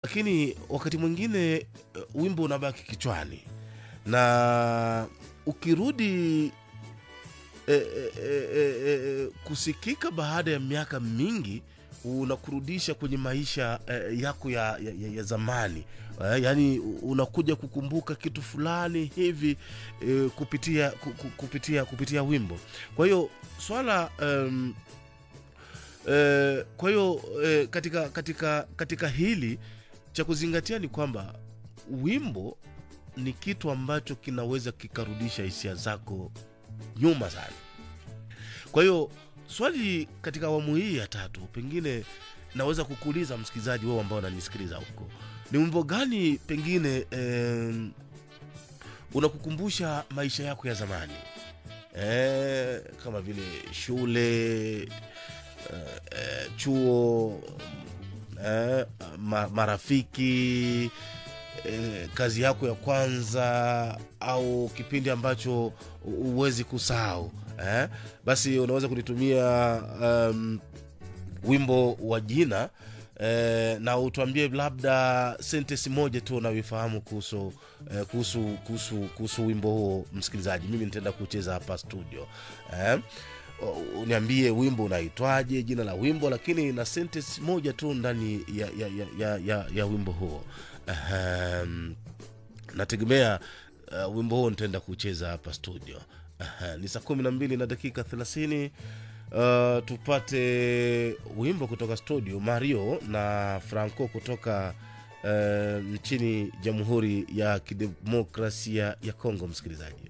lakini wakati mwingine eh, wimbo unabaki kichwani na ukirudi e, e, e, e, e, kusikika baada ya miaka mingi unakurudisha kwenye maisha e, yako ya, ya, ya, ya zamani e, yaani unakuja kukumbuka kitu fulani hivi e, kupitia ku- ku- kupitia kupitia wimbo kwa hiyo swala um, e, kwa hiyo e, katika katika katika hili cha kuzingatia ni kwamba wimbo ni kitu ambacho kinaweza kikarudisha hisia zako nyuma sana kwa hiyo swali katika awamu hii ya tatu pengine naweza kukuuliza msikilizaji wewe ambao unanisikiliza huko ni wimbo gani pengine em, unakukumbusha maisha yako ya zamani eh, kama vile shule eh, eh, chuo eh, ma, marafiki eh, kazi yako ya kwanza au kipindi ambacho huwezi kusahau eh? basi unaweza kunitumia um, wimbo wa jina eh, na utuambie labda sentesi moja tu unayoifahamu kuhusu eh, kuhusu kuhusu kuhusu wimbo huo msikilizaji mimi nitaenda kucheza hapa studio eh? U- uniambie wimbo unaitwaje jina la wimbo lakini na sentence moja tu ndani ya, ya, ya, ya, ya, ya wimbo huo Ahem, nategemea uh, wimbo huo nitaenda kucheza hapa studio Aha, ni saa kumi na mbili na dakika thelathini uh, tupate wimbo kutoka studio mario na franco kutoka uh, nchini jamhuri ya kidemokrasia ya kongo msikilizaji